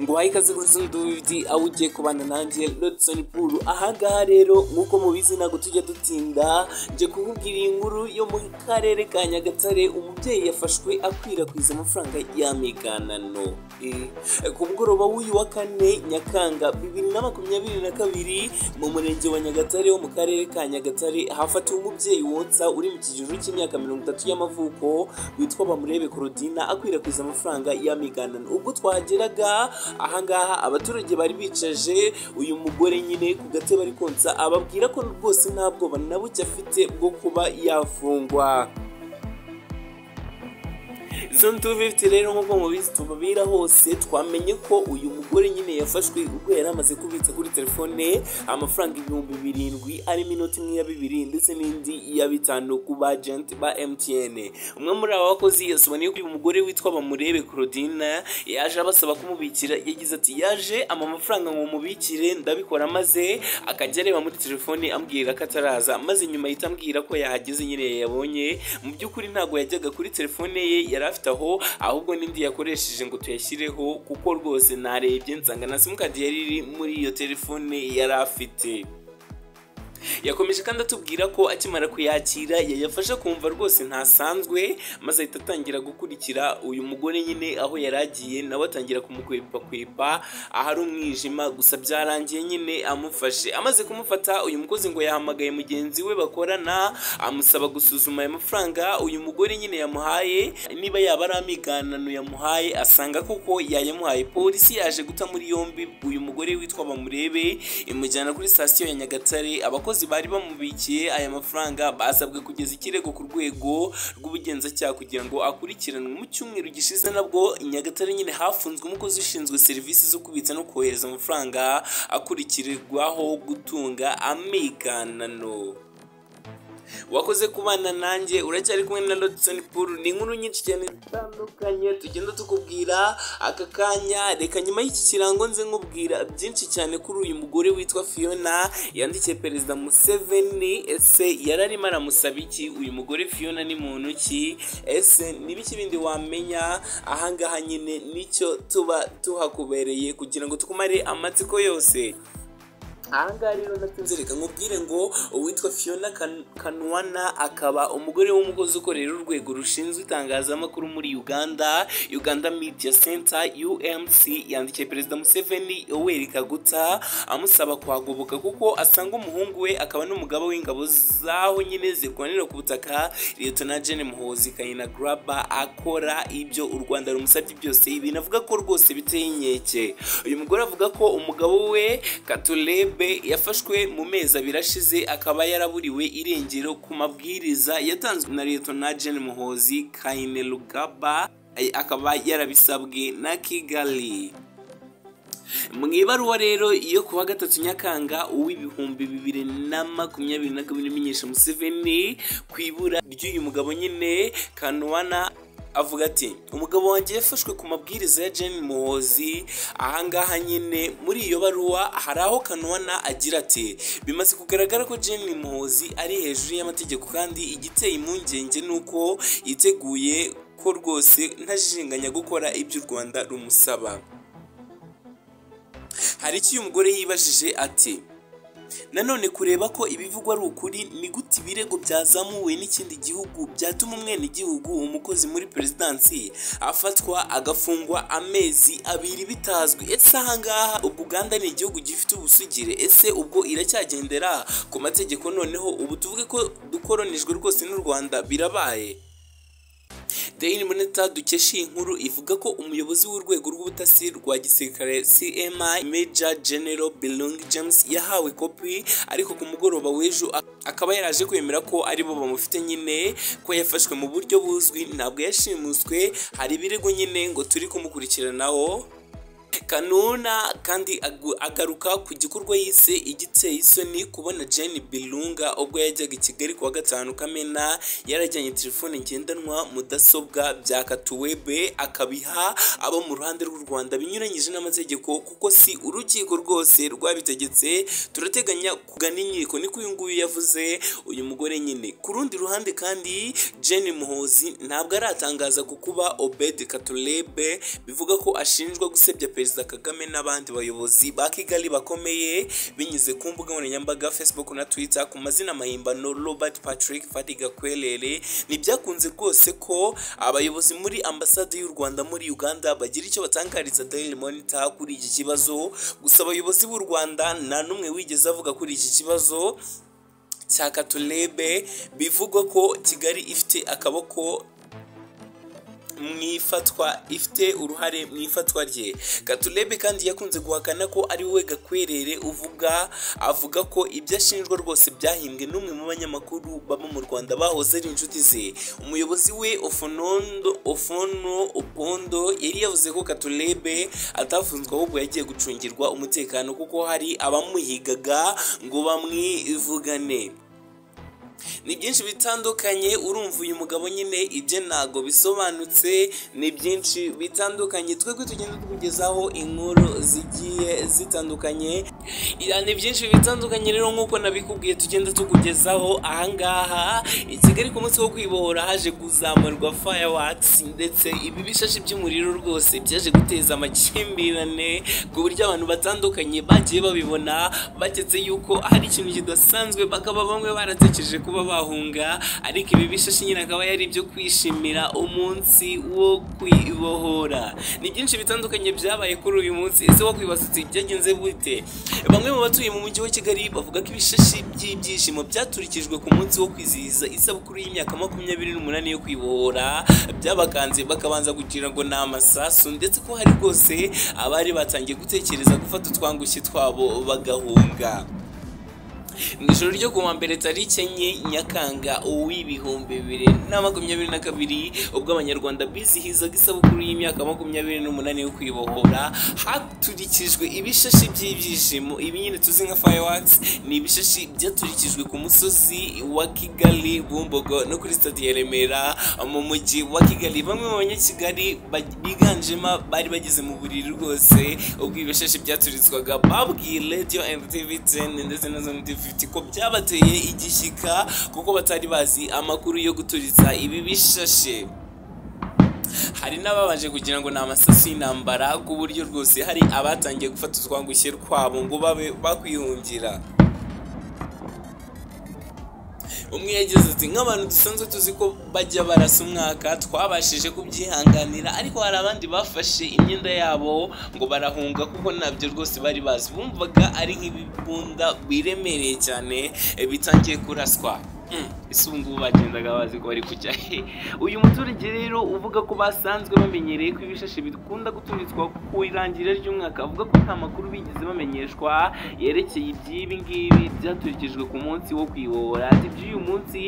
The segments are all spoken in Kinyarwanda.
nguhaye ikaze kuri ndundi aho ugiye kubana nanjye rodisoni puru ahangaha rero nk'uko mubizi ntabwo tujya dutinda njye kukubwira iyi nkuru yo mu karere ka nyagatare umubyeyi yafashwe akwirakwiza amafaranga y'amiganano ku mugoroba w'uyu wa kane nyakanga bibiri na makumyabiri na kabiri mu murenge wa nyagatare wo mu karere ka nyagatare hafatiwe umubyeyi wonsa uri mu kigero cy'imyaka mirongo itatu y'amavuko witwa bamurebe korodina akwirakwiza amafaranga y'amiganano ubwo twahageraga ahangaha abaturage bari bicaje uyu mugore nyine ku gatebe bari konsa ababwira ko rwose nta bwoba na buke afite bwo kuba yafungwa izo ntubi bifite rero nk'uko mubizi tubabira hose twamenye ko uyu mugore nyine yafashwe ubwo yari amaze kubitsa kuri telefone amafaranga ibihumbi birindwi arimo inoti imwe ya bibiri ndetse n'indi ya bitanu ku ba agenti ba MTN umwe muri aba bakozi yasobanuye ko uyu mugore witwa Bamurebe Claudine yaje abasaba kumubikira yagize ati yaje ama mafaranga ngo mubikire ndabikora maze akajya areba muri telefone ambwira ko ataraza maze nyuma ahita ambwira ko yahageze nyine yayabonye mu by'ukuri ntabwo yajyaga kuri telefone ye yari afite aho ahubwo n'indi yakoresheje ngo tuyashyireho kuko rwose narebye nsanga na simukadi yari iri muri iyo telefone yari afite yakomeje kandi atubwira ko akimara kuyakira yayafashe kumva rwose ntasanzwe maze ahita atangira gukurikira uyu mugore nyine aho yari agiye nawe atangira kumukwepakwepa ahari umwijima gusa byarangiye nyine amufashe amaze kumufata uyu mukozi ngo yahamagaye mugenzi we bakorana amusaba gusuzuma aya mafaranga uyu mugore nyine yamuhaye niba yaba ari amiganano yamuhaye asanga koko yayamuhaye polisi yaje guta muri yombi uyu mugore witwa bamurebe imujyana kuri sitasiyo ya nyagatare abakozi abakozi bari bamubikiye aya mafaranga basabwe kugeza ikirego ku rwego rw'ubugenzacyaha kugira ngo akurikiranwe mu cyumweru gishize nabwo nyagatare nyine hafunzwe umukozi ushinzwe serivisi zo kubitsa no kohereza amafaranga akurikirirwaho gutunga amiganano wakoze kubana nanjye uracyari kumwe na Rodison Paul ni inkuru nyinshi cyane zitandukanye tugenda tukubwira aka kanya reka nyuma y'iki kirango nze nkubwira byinshi cyane kuri uyu mugore witwa Fiona yandikiye perezida Museveni ese yari arimo aramusaba iki uyu mugore Fiona ni muntu ki ese n'ibiki bindi wamenya ahangaha nyine nicyo tuba tuhakubereye kugira ngo tukumare amatsiko yose ahangaha rero nakunze reka nkubwire ngo uwitwa fiona kanwana akaba umugore w'umukozi ukorera urwego rushinzwe itangazamakuru muri uganda uganda media center umc yandikiye perezida museveni yoweri kaguta amusaba kuhagoboka kuko asanga umuhungu we akaba n'umugaba w'ingabo zaho nyine zirwanira ku butaka liyetona jene muhozi kayina garaba akora ibyo u rwanda rumusabye byose ibi navuga ko rwose biteye inkeke uyu mugore avuga ko umugabo we katulebe yafashwe mu mezi abiri ashize akaba yaraburiwe irengero ku mabwiriza yatanzwe na liyetona jene muhozi kayine rugaba akaba yarabisabwe na kigali mu ibaruwa rero yo ku wa gatatu nyakanga uw'ibihumbi bibiri na makumyabiri na kabiri imenyesha museveni ku ibura ry'uyu mugabo nyine kanuwana avuga ati umugabo wanjye yafashwe ku mabwiriza ya jane muhozi ahangaha nyine muri iyo baruwa hari aho kanuwana agira ati bimaze kugaragara ko jane muhozi ari hejuru y'amategeko kandi igiteye impungenge ni uko yiteguye ko rwose ntajijinganya gukora ibyo u rwanda rumusaba hari icyo uyu mugore yibajije ati nanone kureba ko ibivugwa ari ukuri ni gute ibirego byazamuwe n'ikindi gihugu byatuma umwenegihugu umukozi muri perezidansi afatwa agafungwa amezi abiri bitazwi ese ahangaha ubwo uganda ni igihugu gifite ubusugire ese ubwo iracyagendera ku mategeko noneho ubu tuvuge ko dukoronijwe rwose n'u rwanda birabaye daily monitor dukesha iyi nkuru ivuga ko umuyobozi w'urwego rw'ubutasi rwa gisirikare cmi major general belong james yahawe kopi ariko ku mugoroba w'ejo akaba yaraje kwemera ko aribo bamufite nyine ko yafashwe mu buryo buzwi ntabwo yashimuswe hari ibirego nyine ngo turi kumukurikiranaho kanuna kandi agaruka ku gikorwa yise igiteye isoni kubona jane birunga ubwo yajyaga i kigali kuwa gatanu kamena yarajyanye telefone ngendanwa mudasobwa bya katuwebe akabiha abo mu ruhande rw'u rwanda binyuranyije n'amategeko kuko si urukiko rwose rwabitegetse turateganya kugana inkiko niko uyu nguyu yavuze uyu mugore nyine ku rundi ruhande kandi jane muhozi ntabwo aratangaza ku kuba obedi katurebe bivuga ko ashinjwa gusebya perezida perezida kagame n'abandi bayobozi ba kigali bakomeye binyuze ku mbuga nkoranyambaga facebook na twitter ku mazina mahimbano robert patrick fadiga kwerere ntibyakunze rwose ko abayobozi muri ambasade y'u rwanda muri uganda bagira icyo batangariza daily monitor kuri iki kibazo gusa abayobozi b'u rwanda nta n'umwe wigeze avuga kuri iki kibazo cya katulebe bivugwa ko kigali ifite akaboko mu ifatwa ifite uruhare mu ifatwa rye katurebe kandi yakunze guhakana ko ari we gakwerere uvuga avuga ko ibyo ashinjwa rwose byahimbwe n'umwe mu banyamakuru baba mu rwanda bahoze ari inshuti ze umuyobozi we ofonondo ofono opondo yari yavuze ko katurebe atafunzwe ahubwo yagiye gucungirwa umutekano kuko hari abamuhigaga ngo bamwivugane ni byinshi bitandukanye urumva uyu mugabo nyine ibyo ntago bisobanutse ni byinshi bitandukanye twebwe tugenda tukugezaho inkuru zigiye zitandukanye ni byinshi bitandukanye rero nk'uko nabikubwiye tugenda tukugezaho ahangaha i kigali ku munsi wo kwibohora haje kuzamurwa fireworks ndetse ibi bishashi by'umuriro rwose byaje guteza amakimbirane ku buryo abantu batandukanye bagiye babibona baketse yuko hari ikintu kidasanzwe bakaba bamwe baratekereje kuba bahunga ariko ibi bishashi nyine akaba yari ibyo kwishimira umunsi wo kwibohora ni byinshi bitandukanye byabaye kuri uyu munsi ese wo kwibasutse byagenze gute bamwe mu batuye mu mujyi wa kigali bavuga ko ibishashi by'ibyishimo byaturikijwe ku munsi wo kwizihiza isabukuru y'imyaka makumyabiri n'umunani yo kwibohora byabakanze bakabanza kugira ngo ni amasasu ndetse ko hari rwose abari batangiye gutekereza gufata utwangushye twabo bagahunga mu ijoro ryo kuwa mbere tariki enye nyakanga uw'ibihumbi bibiri na makumyabiri na kabiri ubwo abanyarwanda bizihizaga isabukuru y'imyaka makumyabiri n'umunani yo kwibohora haturikijwe ibishashi by'ibyishimo ibi nyine tuzi nka fireworks ni ibishashi byaturikijwe ku musozi wa kigali bumbogo no kuri stade ya remera mu mujyi wa kigali bamwe mu banyakigali biganjemo bari bageze mu buriri rwose ubwo ibishashi byaturizwaga babwiye radio and tv 10 ndetse na zone tv ko byabateye igishyika kuko batari bazi amakuru yo guturiza ibi bishashe hari n'ababanje kugira ngo ni amasasu y'intambara ku buryo rwose hari abatangiye gufata utwangushye twabo ngo babe bakwihungira umwe yagize ati nk'abantu dusanzwe tuzi ko bajya barasa umwaka twabashije kubyihanganira ariko hari abandi bafashe imyenda yabo ngo barahunga kuko ntabyo rwose bari bazi bumvaga ari nk'ibibunda biremereye cyane bitangiye kuraswa ese ubu ngubu bagendaga bazi ko bari kujya he uyu muturage rero uvuga ko basanzwe bamenyereye ko ibishashi bikunda guturitswa ku irangira ry'umwaka avuga ko nta makuru bigeze bamenyeshwa yerekeye iby'ibi ngibi byaturikijwe ku munsi wo kwibohora ati by'uyu munsi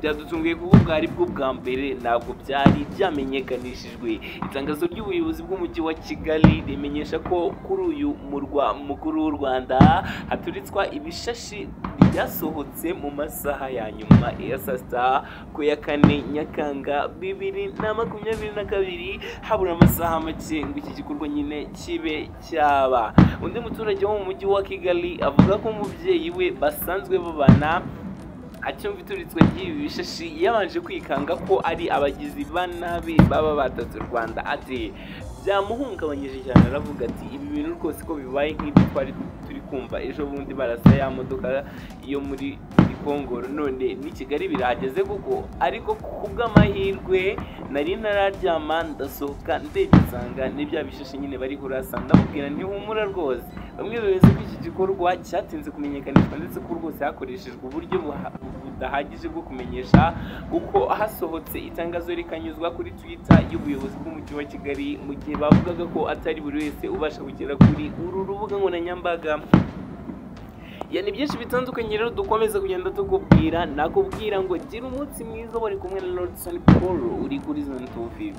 byadutunguye kuko bwari bwo bwa mbere ntabwo byari byamenyekanishijwe itangazo ry'ubuyobozi bw'umujyi wa kigali rimenyesha ko kuri uyu murwa mukuru w'u rwanda haturitswa ibishashi byasohotse mu masaha ya nyuma ya saa sita ku ya kane nyakanga bibiri na makumyabiri na kabiri habura amasaha make ngo iki gikorwa nyine kibe cyaba undi muturage wo mu mujyi wa kigali avuga ko umubyeyi we basanzwe babana acyumva ituritswe ry'ibi bishashi yabanje kwikanga ko ari abagizi ba nabi baba batatse u rwanda ati byamuhungabanyije cyane aravuga ati ibi bintu rwose ko bibaye nk'ibyo twari turi kumva ejo bundi barasa ya modoka yo muri gikongoro none ni kigali birahageze kuko ariko kubw'amahirwe nari ntararyama ndasohoka ndegesanga n'ibya bishashi nyine bari kurasa ndamubwira ntihumura rwose bamwe bemeza ko iki gikorwa cyatinze kumenyekanishwa ndetse ko rwose hakoreshejwe uburyo budahagije bwo kumenyesha kuko hasohotse itangazo rikanyuzwa kuri twitter y'ubuyobozi bw'umujyi wa kigali mu gihe bavugaga ko atari buri wese ubasha kugera kuri uru rubuga nkoranyambaga yani byinshi bitandukanye rero dukomeza kugenda tukubwira nakubwira ngo gira umunsi mwiza bari kumwe na Lordson Paul uri kuri zone 250